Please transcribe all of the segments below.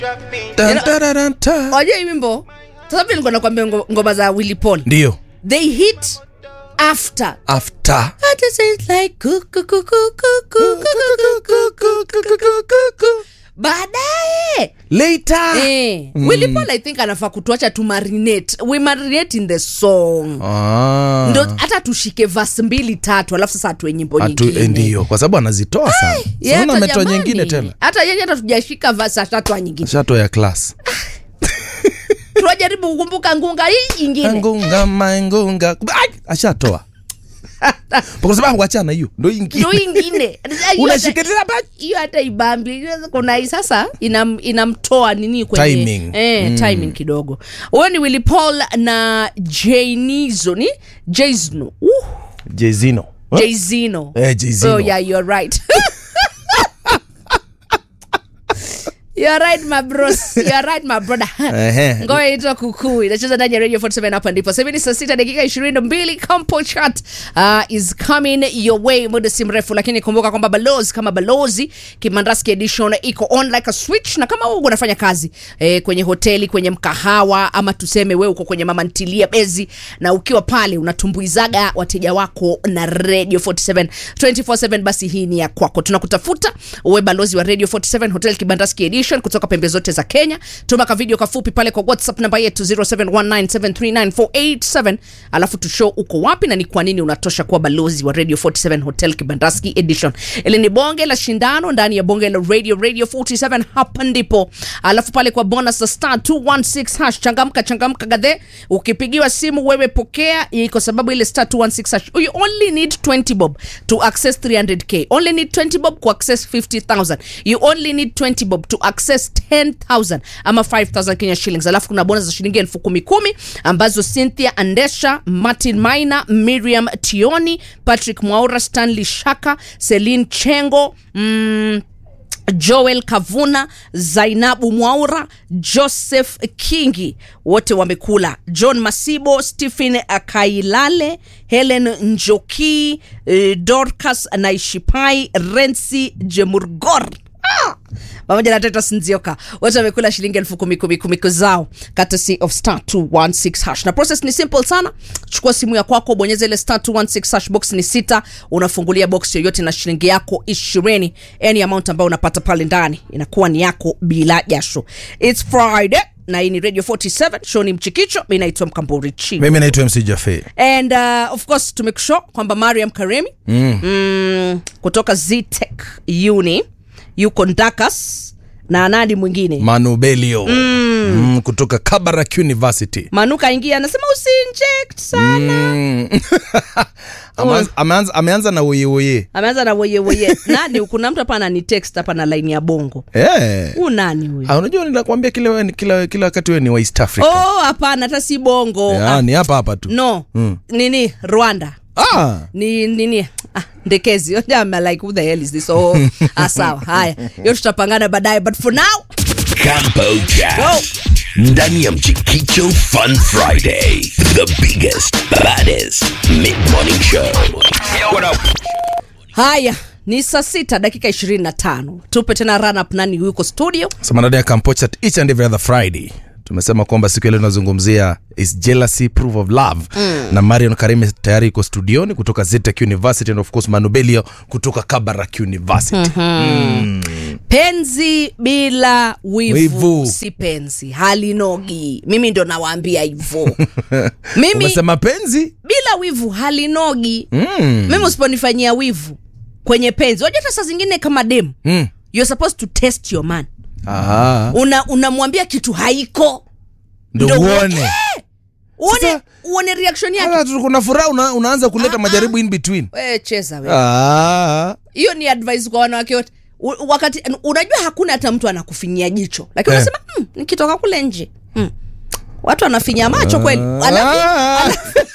Tan, tararan, ta. wajua hii wimbo sasa vile nilikuwa nakwambia ngo- ngoma za Willy Paul ndio they hit after after I just say it's like coo, coo, coo, coo, coo, coo, coo, coo, coo, coo, coo. baadaye later eh, Willy Paul I think anafaa kutuacha tu marinate we marinate in the song Ah. ndo hata tushike verse mbili tatu alafu sasa atuwe nyimbo Atu- nyingine eh, ndio kwa sababu anazitoa sana Yeah, Sasa hata ametoa jamani. nyingine tena hata yeye hata tujashika verse atatoa nyingine shato ya class tunajaribu kukumbuka ngunga hii nyingine ngunga mangunga Ai, ashatoa kwa sababu wachana hiyo ndo ingine ndo ingine Hiyo hata- unashikilia ba- hiyo hata ibambi kuna hii sasa inam, inamtoa nini kwenye Timing. Eh, timing kidogo huyo ni Willy Paul na Janizo ni Jazno uh, jezino Jazino Eh, Jay-Zino. oh yeah you're right You're right my bros. You're right my brother. Ehe. Ngoja itwa kukuu inacheza ndani ya Radio 47 hapa ndipo. Sasa hivi ni saa sita dakika 22 Campo Chat uh, is coming your way muda si mrefu, lakini kumbuka kwamba balozi kama balozi Kimandaski edition iko on like a switch, na kama wewe unafanya kazi eh, kwenye hoteli, kwenye mkahawa ama tuseme wewe uko kwenye mama ntilia bezi, na ukiwa pale unatumbuizaga wateja wako na Radio 47 24/7, basi hii ni ya kwako. Tunakutafuta uwe balozi wa Radio 47 Hotel Kibandaski Edition kutoka pembe zote za Kenya. Tuma ka video kafupi pale kwa WhatsApp namba yetu 0719739487 alafu tushow uko wapi na ni kwa nini unatosha kuwa balozi wa Radio 47 Hotel Kibandaski Edition. Ili ni bonge la shindano ndani ya bonge la Radio Radio 47 hapa ndipo. Alafu pale kwa bonus za star 216 hash changamka changamka gadhe. Ukipigiwa simu wewe pokea hii kwa sababu ile star 216 hash. You only need 20 bob to access 300k. Only need 20 bob ku access 50000. You only need 20 bob to access 10000 ama 5000 Kenya shillings. Alafu kuna bonus za shilingi elfu kumi kumi ambazo Cynthia Andesha, Martin Maina, Miriam Tioni, Patrick Mwaura, Stanley Shaka, Celine Chengo, mm, Joel Kavuna, Zainabu Mwaura, Joseph Kingi wote wamekula. John Masibo, Stephen Kailale, Helen Njoki, eh, Dorcas Naishipai, Rensi Jemurgor Ah! pamoja na Titus Nzioka wote wamekula shilingi elfu kumi kumi kumi zao courtesy of star 216 hash na process ni simple sana chukua simu ya kwako bonyeza ile star 216 hash box ni sita unafungulia box yoyote na shilingi yako ishirini any amount ambayo unapata pale ndani inakuwa ni yako bila jasho its friday na hii ni radio 47 show ni mchikicho mi naitwa mkamburi chi mimi naitwa mc jafe and uh, of course tumekusho kwamba mariam karemi mm. Mm, kutoka ztech uni yuko ndakas na nani mwingine manubelio mm. Mm, kutoka kabarak university manuka ingia anasema usinject sana Mm. Ameanza- ameanza, ameanza na woyewoye ameanza na woyewoye nani kuna mtu hapa anani text hapa na laini ya bongo Eh. huu nani huyu Ah, unajua ninakwambia kila, we- kila, kila wakati wewe ni wa east africa oh hapana hata si bongo yeah, ah, ni hapa hapa tu no Mm. nini rwanda ah. ni nini ah, ndekezi I'm like who the hell is this oh ah, sawa haya hiyo tutapangana baadaye but for now Campo Chat. go Ndani ya Mchikicho Fun Friday. The biggest, baddest mid-morning show. What up? haya ni saa sita dakika ishirini na tano tupe tena run up nani yuko studio samanada ya kampochat each and every other friday tumesema kwamba siku ya leo tunazungumzia is jealousy proof of love mm. na marion karime tayari iko studioni kutoka zetek university and of course manubelio kutoka kabarak university mm-hmm. penzi bila wivu, Wivu. si penzi halinogi mimi ndo nawaambia hivo mimi umesema penzi bila wivu halinogi mm. mimi usiponifanyia wivu kwenye penzi wajua hata saa zingine kama dem Mm. you're supposed to test your man Aha. una unamwambia kitu haiko ndo Ndo uone Eh! uone Sasa- uone reaction yake Sasa tu- kuna furaha una, unaanza kuleta Ah, majaribu in between we cheza we ah. hiyo ni advice kwa wanawake wote U- wakati unajua hakuna hata mtu anakufinyia jicho lakini Eh. unasema mm, nikitoka kule nje mm. watu wanafinya macho kweli alafu Ah.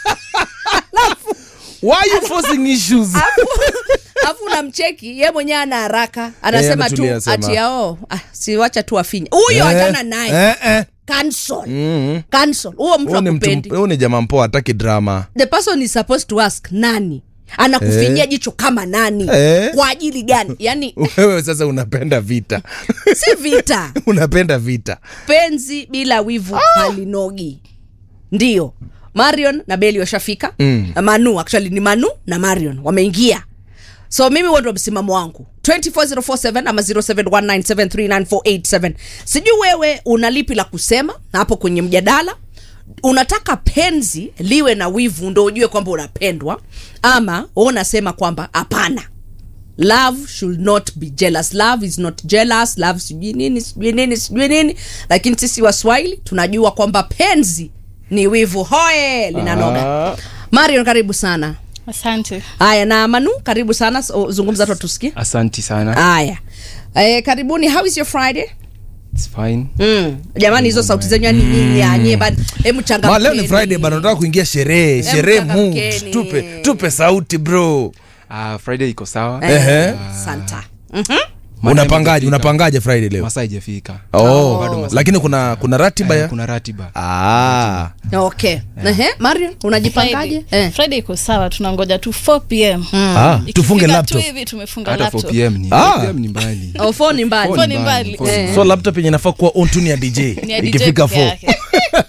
Why are you forcing issues alafu unamcheki ye mwenyewe ana haraka anasema tu ametulia, sema. ati yao ah, siwacha tu afinye huyo Eh, achana naye eh, eh. cancel Mhm. cancel huo mtu Huyu ni mtu- akupendi huyu ni jamaa mpoa hataki drama the person is supposed to ask nani anakufinyia jicho kama nani Eh. kwa ajili gani yani wewe sasa unapenda vita si vita unapenda vita penzi bila wivu halinogi ndio marion na beli washafika mm. manu actually ni manu na marion wameingia so mimi huo ndo msimamo wangu 24047 ama 0719739487 sijui wewe una lipi la kusema hapo kwenye mjadala unataka penzi liwe na wivu ndo ujue kwamba unapendwa ama wewe unasema kwamba hapana love should not be jealous love is not jealous love sijui nini sijui nini sijui nini lakini sisi waswahili tunajua kwamba penzi ni wivu hoye linanoga marion karibu sana asante haya na manu karibu sana so, zungumza tu tusikie asanti sana haya e, karibuni how is your friday It's fine Mm. jamani hizo sauti zenyu yani nyinyi anye bana hebu Ma, leo ni changamkeni. friday bana nataka kuingia sherehe sherehe mood changamkeni. tupe tupe sauti bro uh, friday iko sawa Eh, Ehe. santa Maana unapangaje imefika. unapangaje friday leo masaa ijafika oh, Bado masaa lakini kuna kuna ratiba Eh, ya kuna ratiba ah. okay Ehe, marion unajipangaje friday, eh. friday iko sawa tunangoja tu 4 pm Ah, tufunge Ikifika laptop tu hivi tumefunga hata laptop 4 pm ni Ah. 4 pm ni mbali Oh, phone ni mbali Phone ni mbali. phone ni Eh. mbali. so laptop yenye nafaa kuwa on tune ya dj Ni ya DJ ikifika peke 4 yake.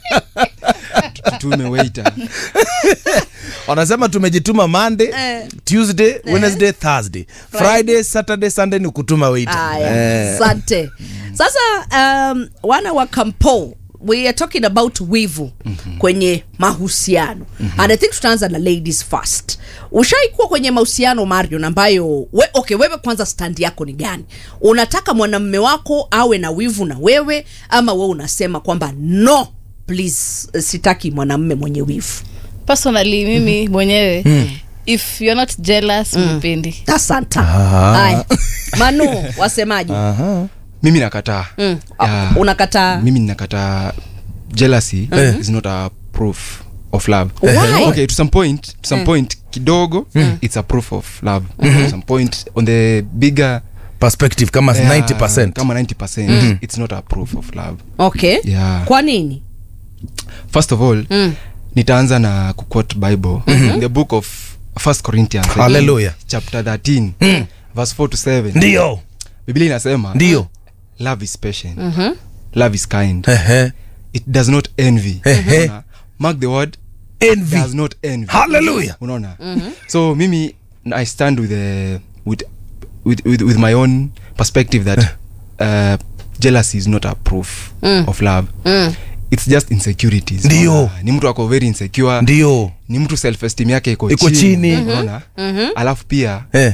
tume waiter wanasema tumejituma monday Eh. tuesday wednesday thursday friday saturday sunday ni kutuma waiter Aya, Eh. asante sasa um, wana wa kampo we are talking about wivu mm-hmm. kwenye mahusiano mm-hmm. and i think tutaanza na ladies first ushaikuwa kwenye mahusiano marion ambayo we, okay wewe kwanza stand yako ni gani unataka mwanamme wako awe na wivu na wewe ama wewe unasema kwamba no please eh, sitaki mwanamme mwenye wivu personally mimi mwenyewe if you're not jealous mpendi asanta haya manu wasemaji mimi nakataa mm. Yeah. unakataa mimi ninakataa jealousy is not a proof of love Why? okay to some point to some point kidogo it's a proof of love to some point on the bigger perspective kama yeah, 90 kama 90% it's not a proof of love okay Yeah. kwa nini first of all Mm. nitaanza na kuquote bible in the book of first corinthians I think, Hallelujah. chapter 13 verse 4 to 7 ndio biblia inasema ndio love is patient love is kind Ehe. it does not envy Ehe. Unaona? mark the word envy does not envy Hallelujah. unaona so mimi i stand with, the, with, with, with, with my own perspective that uh, jealousy is not a proof of love it's just insecurities Ndio. Unaona? ni mtu ako very insecure ndio ni mtu self esteem yake iko Iko chini. unaona alafu pia eh.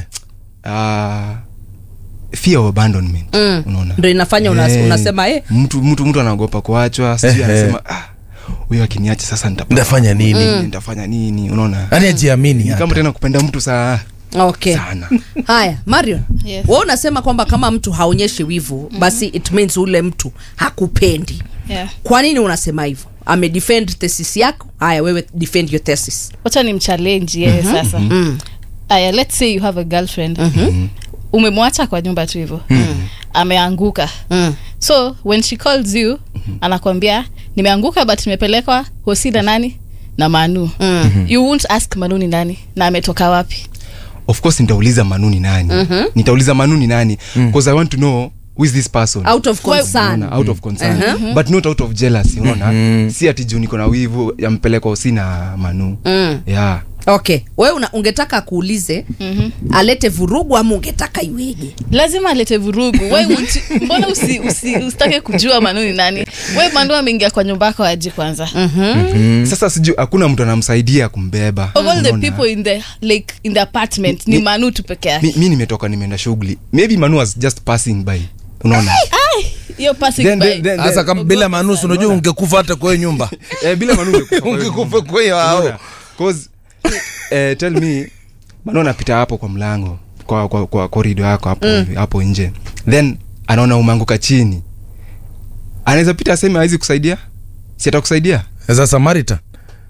uh, fear of abandonment unaona ndo inafanya una, Eh, unasema eh, mtu mtu mtu anaogopa kuachwa sijui Eh, anasema ah, huyo akiniacha sasa nitapa- Nitafanya nini? nitafanya nini unaona yani ajiamini Ni hata. kama tena kupenda mtu saa okay sana haya marion Yes. we unasema kwamba kama mtu haonyeshi wivu basi it means ule mtu hakupendi yeah. kwa nini unasema hivyo amedefend thesis yako haya wewe defend your thesis wacha ni mchallenge yeye sasa aya let's say you have a girlfriend umemwacha kwa nyumba tu hivyo ameanguka mm. so when she calls you anakwambia nimeanguka but nimepelekwa hosi na nani na manu you won't ask manu ni nani na ametoka wapi of course nitauliza manu ni nani nitauliza manu ni nani because i want to know who is this person out of concern Unaona, out of concern but not out of jealousy unaona si ati juu niko na wivu yampelekwa hosi na manu yeah okay we una, ungetaka akuulize alete vurugu ama ungetaka iweje lazima alete vurugu we uti- mbona usi, usi, usitake kujua manu ni nani we manu ameingia kwa nyumba yako aji kwanza sasa sijui hakuna mtu anamsaidia kumbeba of all the unaona? people in the like in the apartment ni Mi- manu tu peke yake mi, mi nimetoka nimeenda shughuli maybe manu was just passing by unaona hiyo passing Then- by then- then- hasa kama bila manusu unajua ungekufa hata kwa hiyo nyumba eh, bila manu ungekufa kwa hiyo ungekufa nyumba. kwa hiyo hao Unaona? 'Cause, eh, tell me manu anapita hapo kwa mlango kwa, kwa, kwa korido yako hapo, hapo nje then anaona umeanguka chini anaweza pita aseme awezi kusaidia si atakusaidia za samarita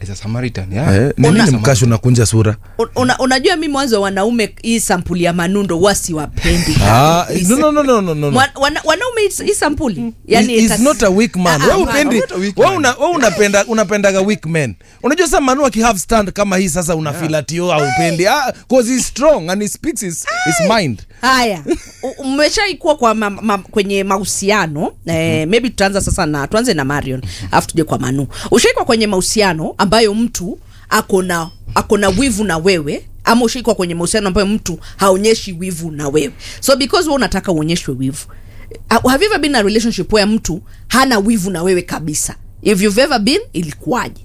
as a samaritan yeah. Eh, ni Una- nini mkasho unakunja sura Un- una, unajua mi mwanzo wanaume hii sampuli ya manundo wasiwapendi Ah, no, no, no, no, no, no. Wana- wana- wanaume hii- hii sampuli yani He's- he's itas- not a weak man Ah, we ah, upendi not a weak we man. una, we unapenda unapendaga weak men unajua sasa manu akihave stand kama hii sasa unafeel ati yo aupendi ah, cause he's strong and he speaks his, his mind haya U- mmeshaikuwa kwa ma, ma, kwenye mahusiano eh, maybe tutaanza sasa na tuanze na marion alafu tuje kwa manu ushaikwa kwenye mahusiano ambayo mtu akona akona wivu na wewe ama ushaikwa kwenye mahusiano ambayo mtu haonyeshi wivu na wewe so because we unataka uonyeshwe wivu uh, have you ever been in a relationship where mtu hana wivu na wewe kabisa if you've ever been ilikuwaje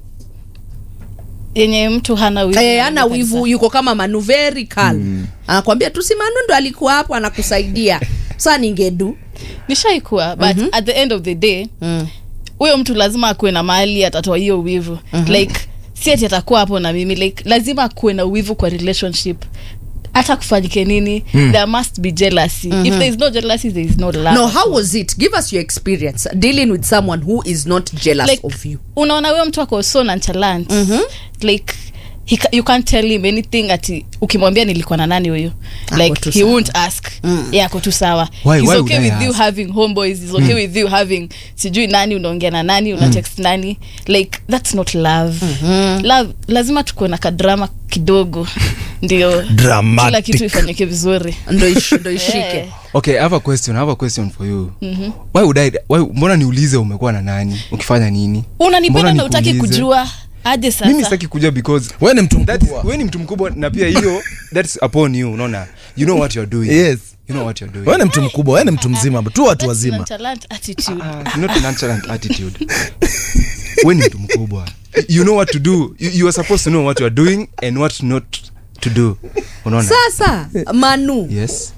yenye mtu hana wivu Eh, na hana wewe wivu kabisa. yuko kama manu very calm anakwambia tu si manu ndo alikuwa hapo anakusaidia sa ningedu nishaikuwa but at the end of the day huyo mtu lazima akuwe na mahali atatoa hiyo wivu like si ati atakuwa hapo na mimi like lazima akuwe na wivu kwa relationship hata kufanyike nini there must be jealousy if there is no jealousy there is no love no how was it give us your experience dealing with someone who is not jealous like of you unaona huyo mtu ako so nonchalant like he, ca- you can't tell him anything ati ukimwambia nilikuwa na nani huyu Ako like tu he sawa. won't ask yeah ako tu sawa Why- he's why okay would I with you ask? having homeboys he's okay with you having sijui nani unaongea na nani una text nani like that's not love love lazima tukuwe na kadrama kidogo ndio Dramatic. kila kitu ifanyike vizuri ndo ish- ndo ishike Yeah. okay I have a question I have a question for you why would I why, mbona niulize umekuwa na nani ukifanya nini unanipenda Mbona na utaki nikuulize? kujua aje mimi sasa sitaki kujua because we ni mtu that mkubwa we ni mtu mkubwa na pia hiyo that's upon you unaona you know what you're doing Yes. you know what you're doing we ni mtu mkubwa we ni mtu mzima tu watu That's wazima nonchalant attitude Ah, not a nonchalant attitude we ni mtu mkubwa you know what to do you, you are supposed to know what you are doing and what not to do unaona sasa manu yes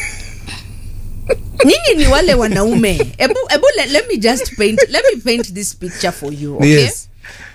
nyinyi ni wale wanaume ebu, ebu let, let me just paint let me paint this picture for you okay? Yes.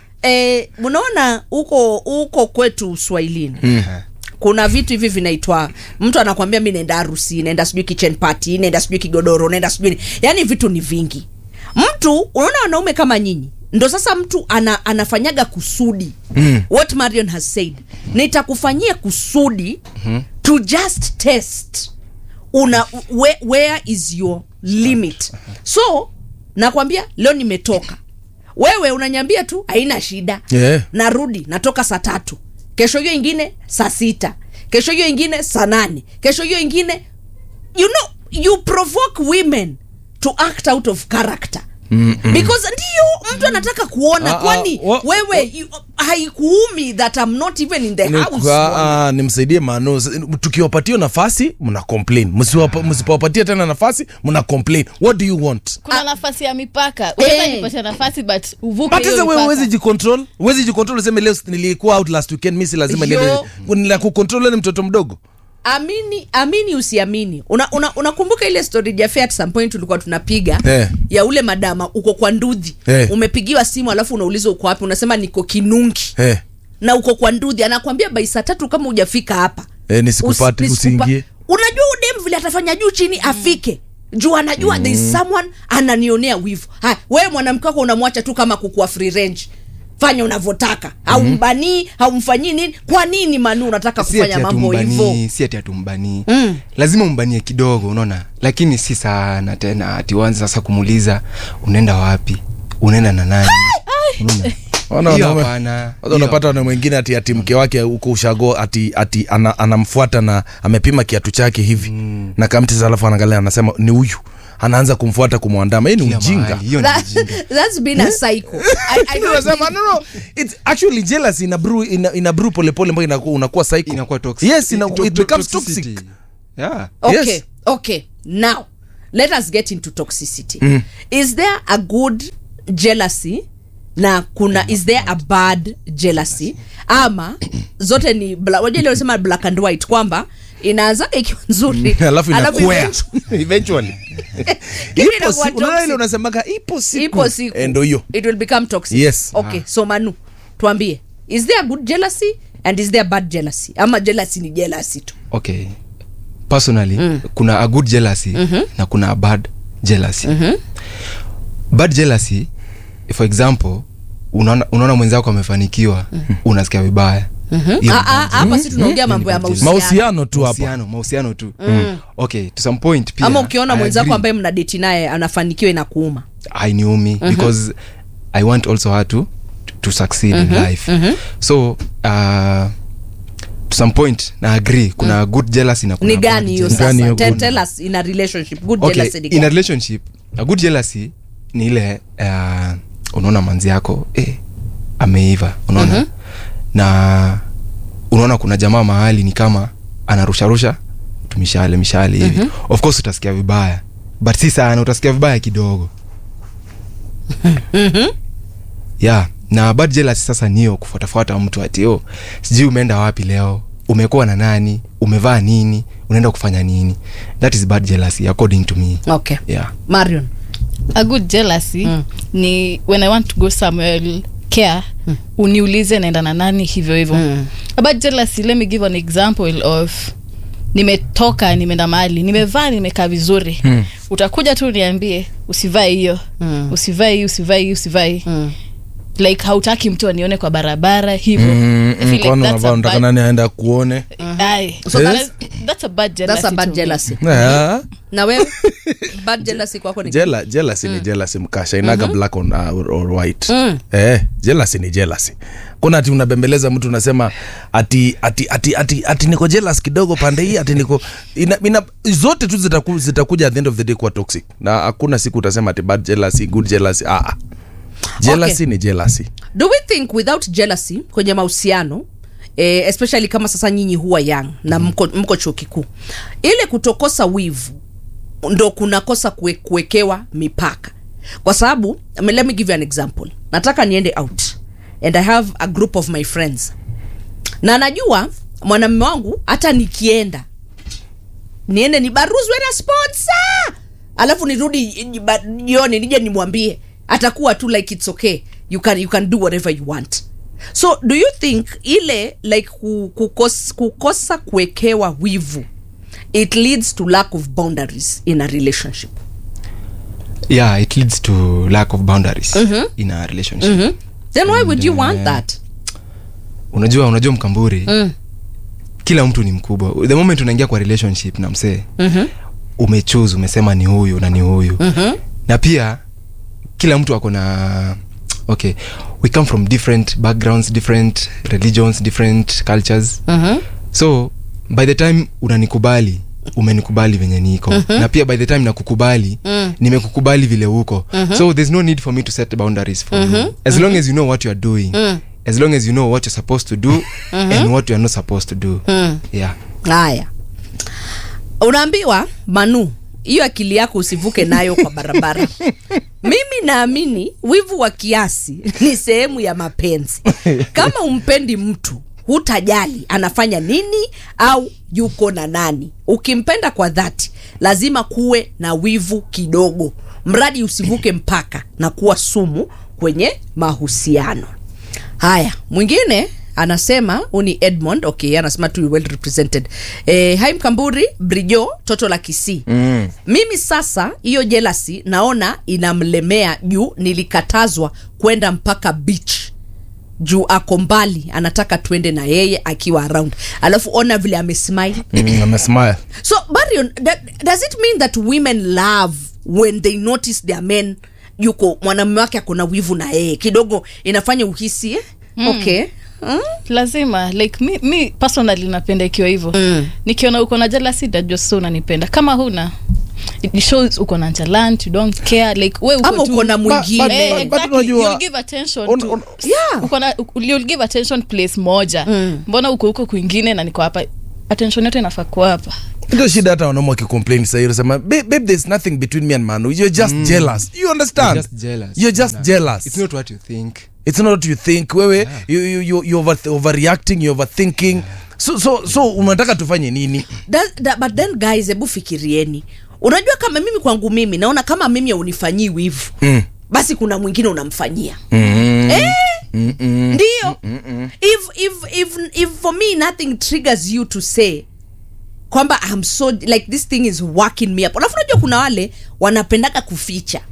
eh, unaona huko huko kwetu uswahilini kuna vitu hivi vinaitwa mtu anakwambia mi naenda harusi naenda sijui kitchen party naenda sijui kigodoro naenda sijui ni- yaani vitu ni vingi mtu unaona wanaume kama nyinyi ndo sasa mtu ana, anafanyaga kusudi mm. what marion has said nitakufanyia kusudi mm-hmm. to just test una where, where is your limit so nakwambia leo nimetoka wewe unanyambia tu haina shida Yeah. narudi natoka saa tatu kesho hiyo ingine saa sita kesho hiyo ingine saa nane kesho hiyo ingine you know you provoke women to act out of character Mm-mm. because ndio mtu anataka kuona Ah, ah, kwani wa- wewe you- haikuumi that I'm not even in the Ni- house ah, ah, nimsaidie mano S- tukiwapatia nafasi mna complain Msiwapa- msipowapatia tena nafasi mna complain what do you want kuna nafasi ya mipaka unaweza Eh. nipatia nafasi but uvuke but hiyo sasa wewe mipaka. huwezi jicontrol huwezi jicontrol useme leo nilikuwa out last weekend mimi si lazima Yo. niende nila kucontrol ni mtoto mdogo amini amini usiamini unakumbuka una, unakumbuka ile story jafe at some point tulikuwa tunapiga Eh. ya ule madama uko kwa ndudhi Eh. umepigiwa simu alafu unaulizwa uko wapi unasema niko kinungi eh na uko kwa ndudhi anakwambia bai saa tatu kama hujafika hapa Eh, nisikupate, Usi- nisikupa- usiingie. unajua udem vile atafanya juu chini afike juu anajua mm. there is someone ananionea wivu haya wewe mwanamke wako unamwacha tu kama kukuwa free range fanya unavyotaka haumbanii haumfanyii nini kwa nini manu unataka si kufanya ati mambo hivyo hatumbanii si ati hatumbanii mm. lazima umbanie kidogo unaona lakini si sana tena ati uanze sasa kumuuliza unaenda wapi unaenda na nani Unaona? Wana Hiyo wanaume- hapana. Kwanza unapata wana mwingine ati ati mke wake huko ushago ati ati ana, anamfuata na amepima kiatu chake hivi mm. na kamti sasa alafu anaangalia anasema ni huyu anaanza kumfuata kumwandama hii ni Kila ujinga mahali, hiyo ni That, ujinga. that's been a cycle. I, I don't Unasema, think- no, no. It's actually jealousy ina brew ina, ina brew polepole mpaka inakuwa unakuwa cycle inakuwa toxic. yes ina, To- it to- becomes toxicity. toxic yeah okay Yes. okay now let us get into toxicity is there a good jealousy na kuna is there a bad jealousy ama zote ni bla- wajua ile wanasema black and white kwamba inaanzaga ikiwa nzuri alafu inakwea eventually- eventually Kitu ipo inakuwa siku unaona ile toxic. unasemaga ipo siku ipo siku Eh, ndo hiyo it will become toxic Yes. okay so manu tuambie is there a good jealousy and is there a bad jealousy ama jealousy ni jealousy tu okay personally kuna a good jealousy na kuna a bad jealousy bad jealousy for example unaona unaona mwenzako amefanikiwa unasikia vibaya Hiyo Ah, ni ah, bad hapa si tunaongea mambo ya Hiyo ni bad mahusiano mahusiano tu hapa mahusiano mahusiano tu okay to some point pia ama ukiona I mwenzako agree. ambaye mnadeti naye anafanikiwa inakuuma hainiumi because i want also her to, to succeed in life so uh, to some point na agree kuna good jealousy na kuna ni bad gani hiyo jealousy. Gani sasa hiyo Tell- good? tell us in a relationship good okay, jealousy ni in a gani? relationship a good jealousy ni ile uh, unaona manzi yako eh, ameiva unaona na unaona kuna jamaa mahali ni kama anarusharusha tumishale mishale hivi of course utasikia vibaya but si sana utasikia vibaya kidogo yeah na bad jealousy sasa niyo kufuatafuata mtu ati oh, sijui umeenda wapi leo umekuwa na nani umevaa nini unaenda kufanya nini that is bad jealousy according to me okay yeah marion a good jealousy Mm. ni when i want to go somewhere I'll care uniulize naenda na nani hivyo hivyo Mm. about jealousy let me give an example of nimetoka nimeenda mahali nimevaa nimekaa vizuri Mm. utakuja tu niambie usivae hiyo Mm. usivae hii usivae hii usivae hii Mm. like hautaki mtu anione kwa barabara hivyo Mm, I feel mm, like kwani that's unavaa a unataka bad- nani aenda kuone Aye. So Yes. That's- that's a bad jealousy that's a bad to me. jealousy yeah. na wewe bad jealousy kwako ni Jela, jealousy ni jealousy mkasha inaga black on, uh, or, or white Mm. eh, jealousy ni jealousy kuna ati unabembeleza mtu unasema ati ati ati ati, ati niko jealous kidogo pande hii ati niko ina, ina, zote tu zitaku, zitakuja at the end of the day kuwa toxic na hakuna siku utasema ati bad jealousy good jealousy ah ah. jealousy Okay. ni jealousy do we think without jealousy kwenye mahusiano eh, especially kama sasa nyinyi huwa young na mko, mko chuo kikuu ile kutokosa wivu ndo kunakosa kue, kuwekewa mipaka kwa sababu I mean, let me give you an example nataka niende out and i have a group of my friends na najua mwanamume wangu hata nikienda niende nibaruzwe na sponsor alafu nirudi jiba- jioni nije nimwambie atakuwa tu like it's okay you can, you can do whatever you want so do you think ile like ku- kukos, kukosa kuwekewa wivu it leads to lack of boundaries in a relationship yeah it leads to lack of boundaries in a relationship then why would you And, want uh, that unajua unajua mkamburi Mm. kila mtu ni mkubwa the moment unaingia kwa relationship na msee Mhm. umechuse umesema ni huyu na ni huyu Mhm. na pia kila mtu ako na okay we come from different backgrounds different religions different cultures Mhm. so by the time unanikubali umenikubali venye niko mm-hmm. na pia by the time nakukubali Mm. nimekukubali vile uko mm-hmm. so there's no need for me to set boundaries for mm-hmm. you as long as you know what you're doing Mm. as long as you know what you're supposed to do mm-hmm. and what you're not supposed to do Mm. yeah haya unaambiwa manu hiyo akili yako usivuke nayo kwa barabara mimi naamini wivu wa kiasi ni sehemu ya mapenzi kama umpendi mtu hutajali anafanya nini au yuko na nani ukimpenda kwa dhati lazima kuwe na wivu kidogo mradi usivuke mpaka na kuwa sumu kwenye mahusiano haya mwingine anasema huu ni edmond okay anasema tu well represented eh, hai mkamburi brijo toto la kisii mm. mimi sasa hiyo jelasi naona inamlemea juu nilikatazwa kwenda mpaka beach juu ako mbali anataka tuende na yeye akiwa around alafu ona vile amesmile mm, amesmile so Marion, that, does it mean that women love when they notice their men yuko mwanamume wake akona wivu na yeye kidogo inafanya uhisi eh? mm. okay mm? lazima like mi, mi personally napenda ikiwa hivyo Mm. nikiona uko na jealousy najua so unanipenda kama huna it shows uko na nonchalant you don't care like we uko ama tu- uko na but- mwingine Eh, but exactly. unajua- You'll give attention On- to- on- Yeah. uko na- u- you'll give attention place moja Mm. mbona uko huko kwingine na niko hapa attention yote inafaa kuwa hapa ndio shida hata wanaume wakicomplain sahii unasema babe, babe there's nothing between me and manu you're just jealous you understand You're just jealous. you're just Nah. jealous it's not what you think it's not what you think wewe you, you, you, you over, overreacting you overthinking so, so, so unataka tufanye nini That, that, but then guys hebu fikirieni unajua kama mimi kwangu mimi naona kama mimi haunifanyii wivu mm. basi kuna mwingine unamfanyia Mm. eh? Mm-mm. ndio if, if, if, if for me nothing triggers you to say kwamba I'm so like this thing is working me up alafu unajua kuna wale wanapendaga kuficha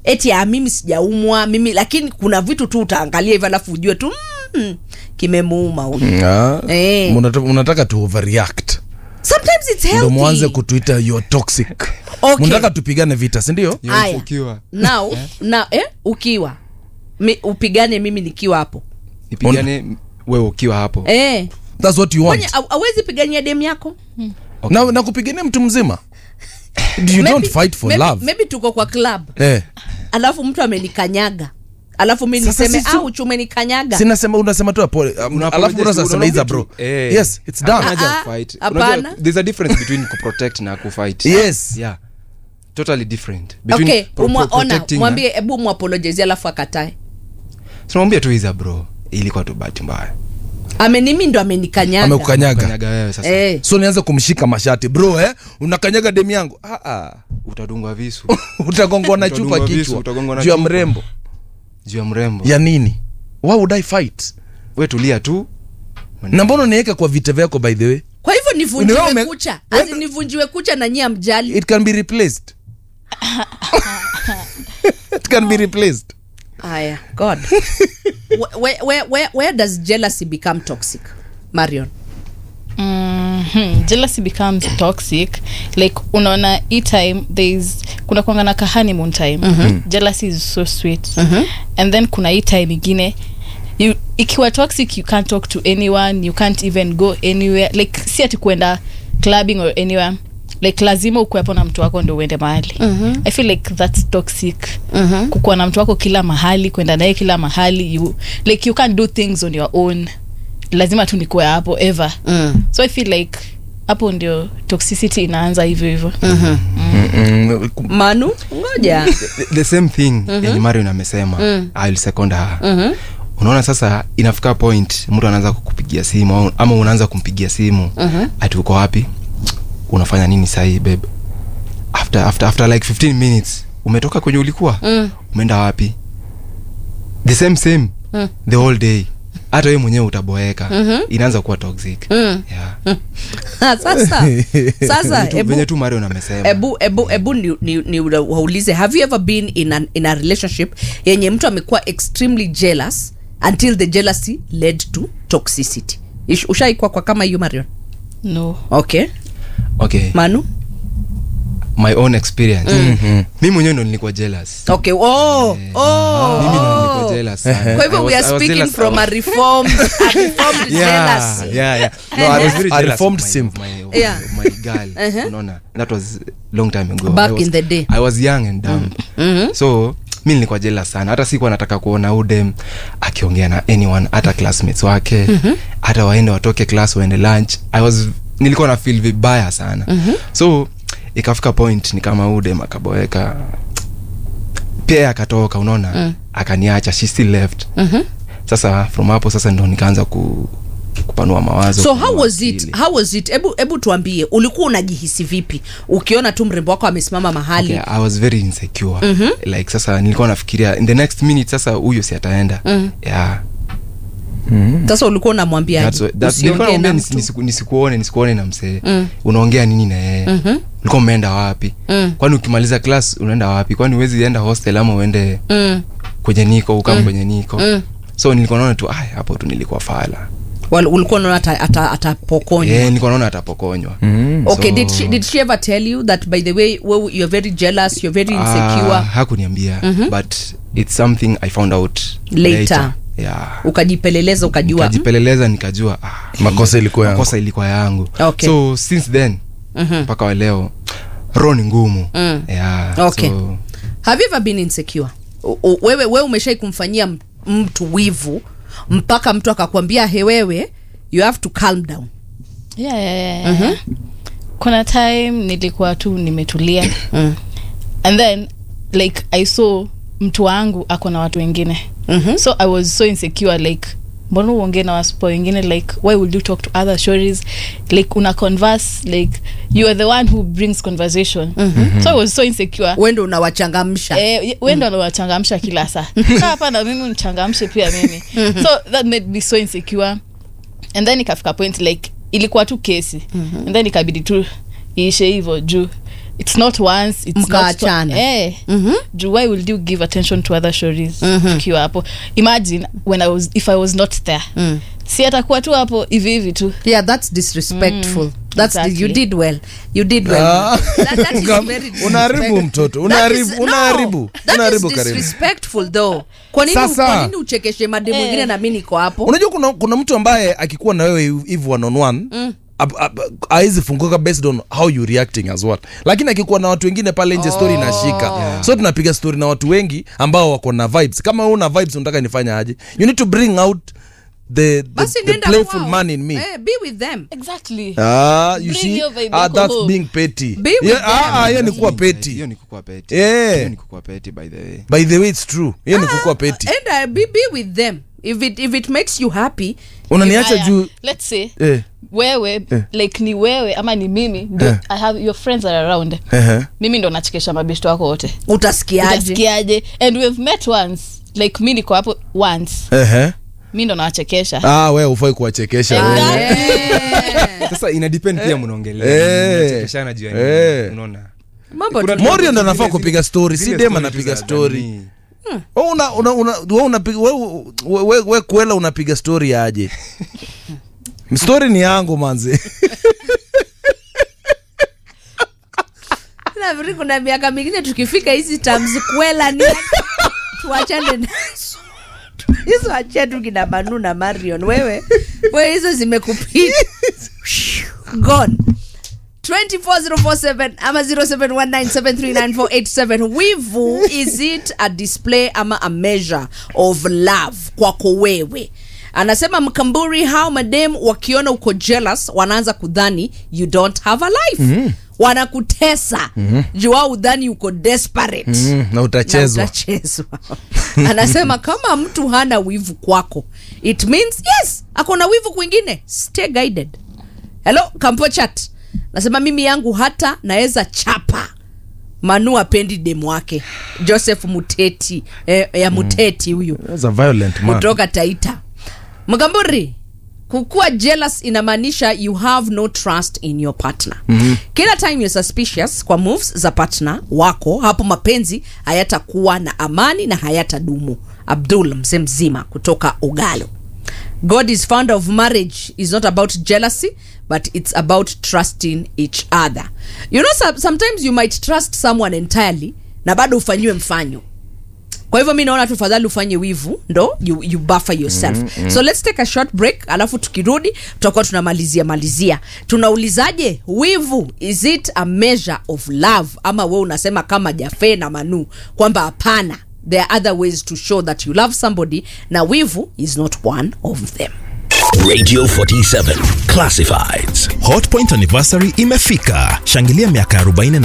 eti ah, mimi sijaumwa mimi lakini kuna vitu tu utaangalia hivyo alafu ujue tu mm, kimemuuma huyu Ah, Eh. munata- munataka tu overreact sometimes it's ndo mwanze healthy kutuita you're toxic Okay. munataka tupigane vita sindio You're Aya. insecure. now now eh ukiwa Mi, upigane mimi nikiwa hapo nipigane wewe ukiwa hapo eh thats what you Kwani want au- awezi pigania dem yako na, na kupigania mtu mzima you Maybe- don't fight for maybe, love maybe tuko kwa club eh. alafu mtu amenikanyaga alafu mi Sasa niseme sisi- au umenikanyaga sinasema unasema tu pole um, Una alafu apologize, unasema unaongea iza tu. bro Eh. yes it's done Hakuna haja ya Ah, ah, kufight. hapana. Unajua, there's a difference between kuprotect na kufight Yes. yeah totally different between okay pro- umwa, pro- ona protecting na- mwambie hebu mwapolojezi alafu akatae tunamwambia tu iza bro ilikuwa tu bahati mbaya amenimi ndo amenikanyaga amekukanyaga kanyaga wewe sasa eh. so nianze kumshika mashati bro eh? unakanyaga demu yangu ah, ah. utadungwa visu utagongwa na chupa Utadungwa visu, kichwa utagongwa na juu ya chupa. mrembo juu ya mrembo ya nini why would i fight we tulia tu na mbona uniweka kwa vita vyako by the way kwa hivyo nivunjiwe Unaona ume- kucha Wewe- Asi nivunjiwe kucha na nyia mjali it can be replaced it can be replaced aya god where, where, where, where does jealousy become toxic marion Mhm. jealousy becomes toxic like unaona hii time thereis kuna kwangana ka honeymoon time jealousy is so sweet and then kuna hii time ingine you, ikiwa toxic you can't talk to anyone you can't even go anywhere like si ati kuenda clubbing or anywhere like lazima ukuwepo na mtu wako ndo uende mahali i feel like that's toxic kukuwa na mtu wako kila mahali kwenda naye kila mahali you, like you can't do things on your own lazima tu nikuwe hapo ever mm. so i feel like hapo ndio toxicity inaanza hivyo hivyo Mm, manu ngoja the, the same thing yenye marion amesema I'll second her unaona sasa inafika point mtu anaanza kukupigia simu au- ama unaanza kumpigia simu ati uko wapi unafanya nini sahii bebe after, after, after like 15 minutes umetoka kwenye ulikuwa umeenda wapi the same same the whole day hata wewe mwenyewe utaboeka inaanza kuwa toxic yeah. sasa sasa Tu- ebu venye tu marion amesema ebu ebu ebu ni, ni, ni waulize have you ever been in, an, in a relationship yenye mtu amekuwa extremely jealous until the jealousy led to toxicity Ish- ushaikwa kwa kama hiyo marion no okay okay manu my own experience mi mwenyewe ndo nilikuwa jealous okay oh, oh, mimi ndo oh. nilikuwa jealous sana. kwa hivyo I we was- are I was speaking jealous from a about- reformed, a reformed yeah, jealousy yeah, yeah. No, I was very A jealous reformed of my, simp. of my, of Yeah. my girl. Unaona, that was long time ago. Back I was, in the day. I was young and dumb. So mi nilikuwa jealous sana hata sikuwa nataka kuona udem akiongea na anyone hata classmates wake hata waende watoke class waende lunch I was nilikuwa na feel vibaya sana so ikafika point ni kama udem akaboeka pia yeye akatoka unaona akaniacha she still left sasa from hapo sasa ndo nikaanza ku, kupanua mawazo so kupanua how was it akili. how was it hebu hebu tuambie ulikuwa unajihisi vipi ukiona tu mrembo wako amesimama mahali okay, i was very insecure like sasa nilikuwa nafikiria in the next minute sasa huyo si ataenda yeah sasa ulikuwa unamwambia That's why- that's- nilikuwa usiongee na naambia nisi- mtu nisiku- nisikuone nisikuone na msee unaongea nini na yeye ulikuwa umeenda wapi kwani ukimaliza class unaenda wapi kwani uwezi enda hostel ama uende Mm. kwenye niko ukam kwenye niko so nilikuwa naona tu "Ai, hapo tu nilikuwa fala Wal- ulikuwa unaona ata- ata- atapokonywa yeah, nilikuwa naona atapokonywa okay So- did she, did she ever tell you that by the way well, you're very jealous you're very insecure Ah, hakuniambia but it's something i found out Later. yeah ukajipeleleza ukajua mm, nikajipeleleza nikajua ah, makosa ilikuwa yangu makosa ilikuwa yangu Okay. so since then mpaka wa leo roho ni ngumu Mm. yeah, Okay. so, have you ever been insecure U- u- wewe wewe umeshai kumfanyia m- mtu wivu mpaka mtu akakwambia he wewe you have to calm down yeah, yeah, yeah, yeah. kuna time nilikuwa tu nimetulia Mm. and then like i saw mtu wangu ako na watu wengine Mhm. so i was so insecure like mbona uongee na wasipo wengine like why would you talk to other stories like una converse like you are the one who brings conversation so i was so insecure wendo unawachangamsha Eh, we ndo anawachangamsha kila saa Kaa hapa na mimi unichangamshe pia mimi so that made me so insecure and then ikafika point like ilikuwa tu kesi and then ikabidi tu iishe hivyo juu it's not once it's not Mkaachana. twi- eh Juu why will you give attention to other stories tukiwa hapo imagine when I was if i was not there si atakuwa tu hapo hivi hivi tu yeah that's disrespectful that's exactly. you did well you did well Ah. that, that is Ngam- very unaharibu disrespectful. mtoto, That unaharibu- is- unaharibu, no, that unaharibu is Karimu. disrespectful though kwa nini Sasa. kwa nini uchekeshe made mwingine na mimi niko hapo unajua kuna, kuna mtu ambaye akikuwa na wewe hivi one on one awezi funguka based on how you reacting as well lakini akikuwa na watu wengine pale nje story inashika so tunapiga story na watu wengi ambao wako na vibes kama wewe una vibes unataka nifanya aje you need to bring out the, the, basi the nenda playful kwao. man in me eh, be with them exactly Ah, you Bring see your vibe ah, yako that's home. being petty Be with yeah, ah, them. ah, hiyo ni kuwa hiyo petty ni kukua peti Yeah. hiyo ni kukua peti by the way by the way it's true hiyo ni kukua petty and uh, be, be with them if it, if it makes you happy unaniacha Haya, juu let's say eh, wewe like ni wewe ama ni mimi ndio Eh. i have your friends are around ehe. mimi ndo nachekesha mabeshto wako wote utasikiaje utasikiaje and we've met once like mi niko hapo once Ehe. mi ndo nawachekesha ah we ufai kuwachekesha wewe. Eh, sasa ina depend pia mnaongelea Eh. mnachekeshana juu ya nini, Eh. unaona mambo Kuna- tu- Morio ndo anafaa Zile- kupiga story si zile dem story tu anapiga za story jamii. Wewe una, una, una, wewe unapiga wewe we, we, we kwela unapiga story aje story ni yangu manzi nafikiri kuna miaka mingine tukifika hizi terms kwela ni tuachane nazo hizo achia tu kina manu na marion wewe wewe hizo zimekupita gone 24047 ama 0719739487 wivu is it a display ama a measure of love kwako wewe anasema mkamburi hao madem wakiona uko jealous wanaanza kudhani you don't have a life mm-hmm. wanakutesa mm-hmm. juu wao udhani uko desperate mm, na na utachezwa utachezwa anasema kama mtu hana wivu kwako it means yes akona wivu kwingine stay guided hello kampochat nasema mimi yangu hata naweza chapa manu apendi demu wake joseph muteti eh, ya muteti huyu That's a violent man kutoka taita mgamburi kukuwa jealous inamaanisha you have no trust in your partner mm-hmm. kila time you're suspicious kwa moves za partner wako hapo mapenzi hayatakuwa na amani na hayatadumu abdul mzee mzima kutoka ugalo god is founder of marriage is not about jealousy but it's about trusting each other you know some- sometimes you might trust someone entirely na bado ufanyiwe mfanyo kwa hivyo mi naona tufadhali ufanye wivu ndo you, you buffer yourself mm, mm. so let's take a short break alafu tukirudi tutakuwa tunamalizia malizia tunaulizaje wivu is it a measure of love ama we unasema kama jafe na manu kwamba hapana there are other ways to show that you love somebody na wivu is not one of them Radio 47 Classifieds. hotpoint anniversary imefika shangilia miaka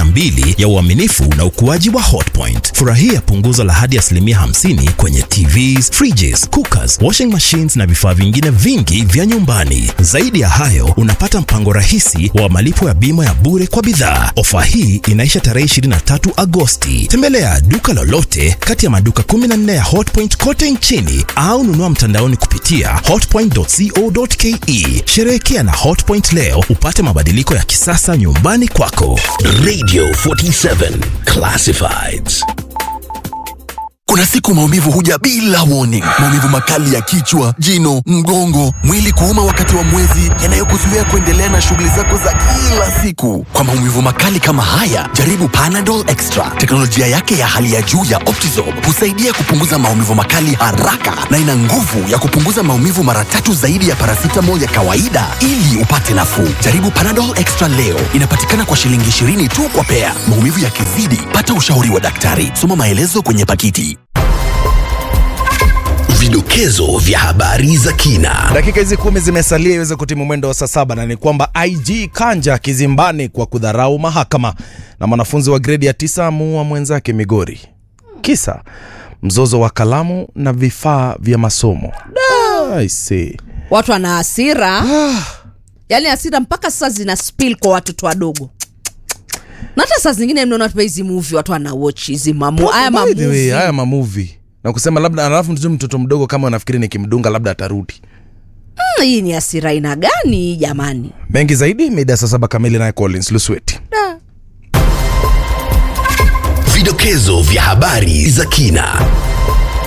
42 ya uaminifu na ukuaji wa hotpoint furahia punguzo la hadi asilimia 50 kwenye tvs fridges cookers washing machines na vifaa vingine vingi vya nyumbani zaidi ya hayo unapata mpango rahisi wa malipo ya bima ya bure kwa bidhaa ofa hii inaisha tarehe 23 agosti tembelea duka lolote kati ya maduka 14 ya hotpoint kote nchini au nunua mtandaoni kupitia hotpoint.co.ke sherehekea na hotpoint leo upate mabadiliko ya kisasa nyumbani kwako Radio 47 Classifieds. Kuna siku maumivu huja bila warning. Maumivu makali ya kichwa, jino, mgongo, mwili kuuma wakati wa mwezi, yanayokuzuia kuendelea na shughuli zako za kila siku. Kwa maumivu makali kama haya, jaribu Panadol Extra. Teknolojia yake ya hali ya juu ya Optizorb husaidia kupunguza maumivu makali haraka na ina nguvu ya kupunguza maumivu mara tatu zaidi ya paracetamol ya kawaida ili upate nafuu. Jaribu Panadol Extra leo. Inapatikana kwa shilingi 20 tu kwa pea. Maumivu yakizidi, pata ushauri wa daktari. Soma maelezo kwenye pakiti. Vidokezo vya habari za kina. dakika hizi kumi zimesalia iweze kutimu mwendo wa saa saba na ni kwamba ig kanja kizimbani kwa kudharau mahakama na mwanafunzi wa gredi ya tisa amuua mwenzake migori kisa mzozo wa kalamu na vifaa vya masomo I see. watu wana hasira yaani hasira mpaka sasa zina spill kwa watoto wadogo na hata saa zingine mnaona tu hizi movie watu wana watch hizi mamu haya By the way, mamuvi haya mamuvi na kusema labda alafu tu mtoto mdogo kama nafikiri nikimdunga labda atarudi hii ni hasira aina gani jamani mengi zaidi mida saa saba kamili naye collins lusweti vidokezo vya habari za kina